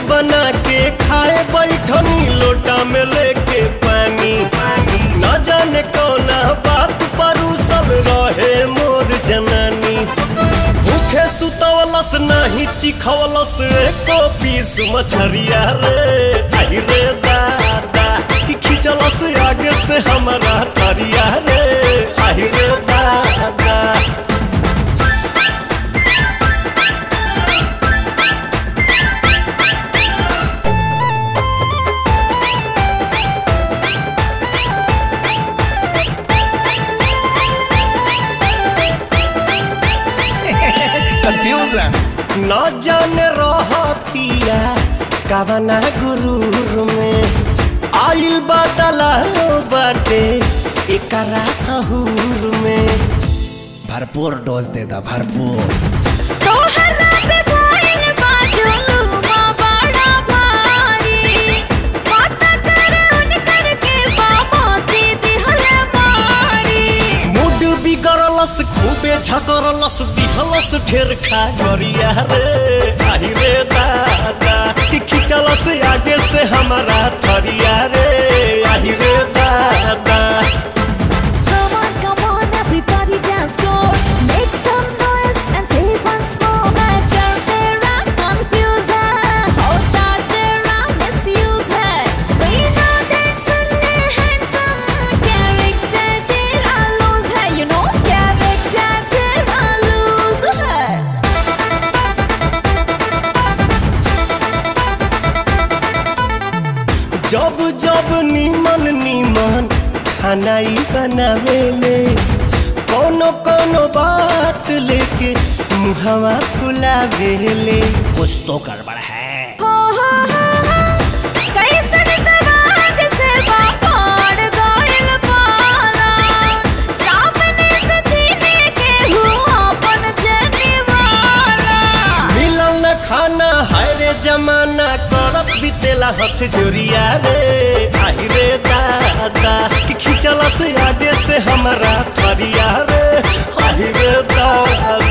बना के खाए बैठनी लोटा में लेके पानी न जाने कौना बात परूसल रहे मोर जनानी भूखे सुतवलस नाही चिखवलस एको पीस मछरिया रे आई रे दादा कि खिंचलस आगे से हमारा तरिया रे आई रे दादा Confusion. न जाने रहतिया कवना गुरूर में आइल बदला बाटे एकरा सहूर में भरपूर डोज दे दा भरपूर तोहरा पे भइल बा जुलुमा बड़ा भारी पता कर उनकर के बाबा दे दिहले मारी मूड बिगड़लस खूबे झकरलस दिहलस ठेर खा गरिया रे आई रे दादा कि खिंचलस आगे से हमारा थरिया रे आई रे दादा Come on, come on, everybody dance floor. Make some noise and say once more. मैं डर तेरा confuse है, होता तेरा misuse है. We know that सुन ले handsome, character तेरा loose है. You know character तेरा loose है. जब जब नीमन नीमन खाना ही बनावेले कोनो कोनो बात लेके मुहवा फुलावेले कुछ तो गड़बड़ है हो हो हो हो कैसन सवाद से बापाड़ गइल पारा सामने से छीने के हुआ अपन जनिवारा मिलल न खाना हाय रे जमाना करत बितेला हथ जोरिया रे आई रे दादा कि खिंचला से आगे से हमारा थरिया रे आई रे दादा